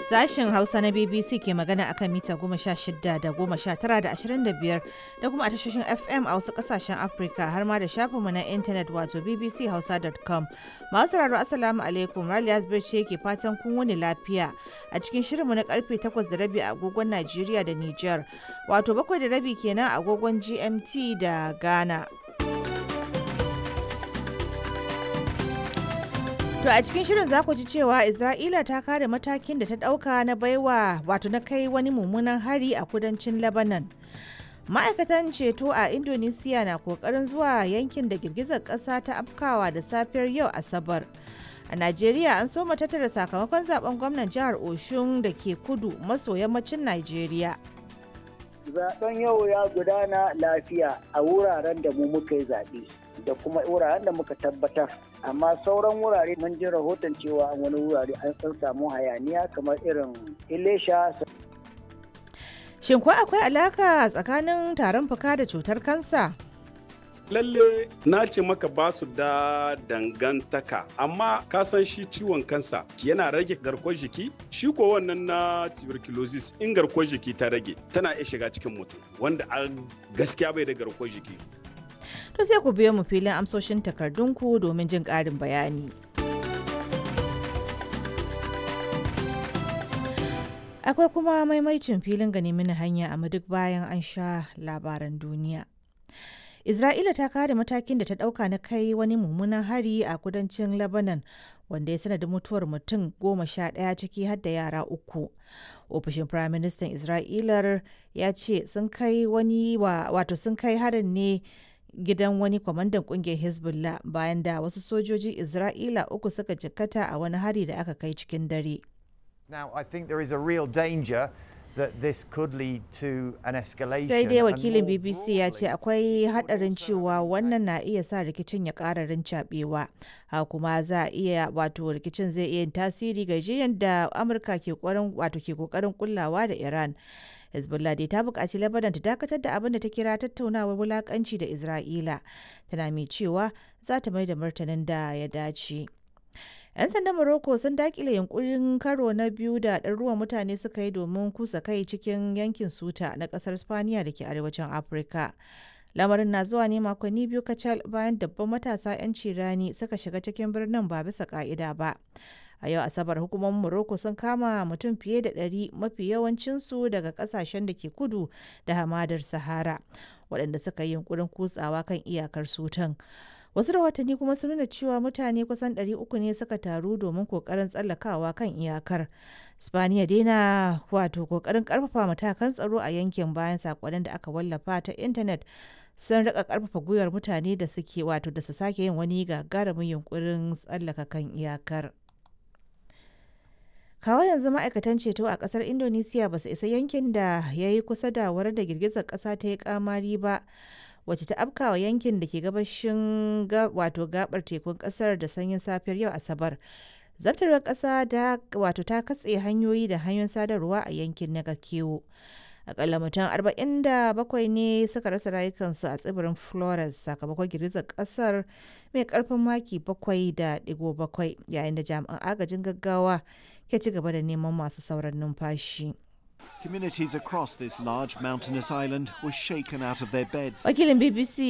Sashen Hausa na BBC ke magana akan mita goma sha shida da goma sha tara da ashirin da biyar da kuma a tashoshin FM a wasu kasashen Afirka har ma da shafinmu na intanet wato bbchausa.com. Masu sauraro Assalamu alaikum Raliya ce ke fatan kun wuni lafiya a cikin shirinmu na karfe takwas da rabi a agogon Najeriya da Nijar wato bakwai da rabi kenan a agogon GMT da Ghana. To a cikin shirin za ku ji cewa Isra'ila ta kare matakin da ta ɗauka na baiwa wato na kai wani mummunan hari a kudancin Lebanon. Ma'aikatan ceto a Indonesia na kokarin zuwa yankin da girgizar ƙasa ta afkawa da safiyar yau Asabar. A Najeriya an soma tattara sakamakon zaben gwamnan jihar Oshun da ke kudu maso yammacin Najeriya. Zaben yau ya gudana lafiya a wuraren da mu muka yi zaɓe. da kuma wuraren da muka tabbatar amma sauran wurare mun ji rahoton cewa wani wurare an san samu hayaniya kamar irin ilesha shin ko akwai alaka tsakanin tarin fuka da cutar kansa lalle na ce maka ba su da dangantaka amma ka san shi ciwon kansa yana rage garkuwar jiki shi ko wannan na tuberculosis in garkuwar jiki ta rage tana iya shiga cikin mutum wanda a gaskiya bai da garkuwar jiki to sai ku biyo mu filin amsoshin takardunku domin jin ƙarin bayani. Akwai kuma maimaicin filin gani mini hanya a duk bayan an sha labaran duniya. Isra'ila ta kare matakin da ta ɗauka na kai wani mummunan hari a kudancin Lebanon wanda ya sanadin mutuwar mutum goma sha ɗaya ciki har da yara uku. Ofishin Firaministan Isra'ilar ya ce sun kai wani wato sun kai harin ne gidan wani kwamandan kungiyar hezbollah bayan da wasu sojojin isra'ila uku suka jikkata a wani hari da aka kai cikin dare Now, I think there is a real danger that this could lead to an escalation. sai dai wakilin bbc ya ce akwai hadarin cewa wannan na iya sa rikicin ya ƙara rincaɓewa ha kuma za a iya wato rikicin zai iya yin tasiri ga jiyan da amurka ke wato ke kokarin kullawa da iran hezbollah dai ta buƙaci lebanon ta dakatar da abin da ta kira tattaunawar wulaƙanci da isra'ila tana mai cewa za ta mai da martanin da ya dace 'yan sandan morocco sun dakile yunkurin karo na biyu da ɗaruruwan mutane suka yi domin kusa kai cikin yankin suta na ƙasar spaniya da ke arewacin afirka lamarin na zuwa ne makonni biyu kacal bayan dabban matasa 'yan cirani suka shiga cikin birnin ba bisa ka'ida ba a yau asabar hukumomin morocco sun kama mutum fiye da ɗari mafi yawancinsu daga ƙasashen da ke kudu da hamadar sahara waɗanda suka yi yunkurin kutsawa kan iyakar sutan wasu rahotanni kuma sun nuna cewa mutane kusan 300 ne suka taru domin kokarin tsallakawa kan iyakar spaniya daina wato kokarin karfafa matakan tsaro a yankin bayan sakonnin da aka wallafa ta intanet sun rika karfafa gwiwar mutane da suke wato da su sake yin wani gagarumin yunkurin tsallaka kan iyakar kawo yanzu ma'aikatan ceto a kasar indonesiya ba su isa yankin da ya yi kusa da wurin da girgizar kasa ta yi kamari ba wacce ta afkawa yankin da ke gabashin wato gabar tekun kasar da sanyin safiyar yau asabar zabtarwar kasa da wato ta katse hanyoyi da hanyoyin sadarwa a yankin na kewo akalla mutum 47 ne suka rasa rayukansu a tsibirin flores sakamakon girgizar kasar mai karfin maki 7.7 yayin da jami'an agajin gaggawa ke ci gaba da neman masu sauran numfashi. Communities across this large mountainous island were shaken out of their beds. Wakilin BBC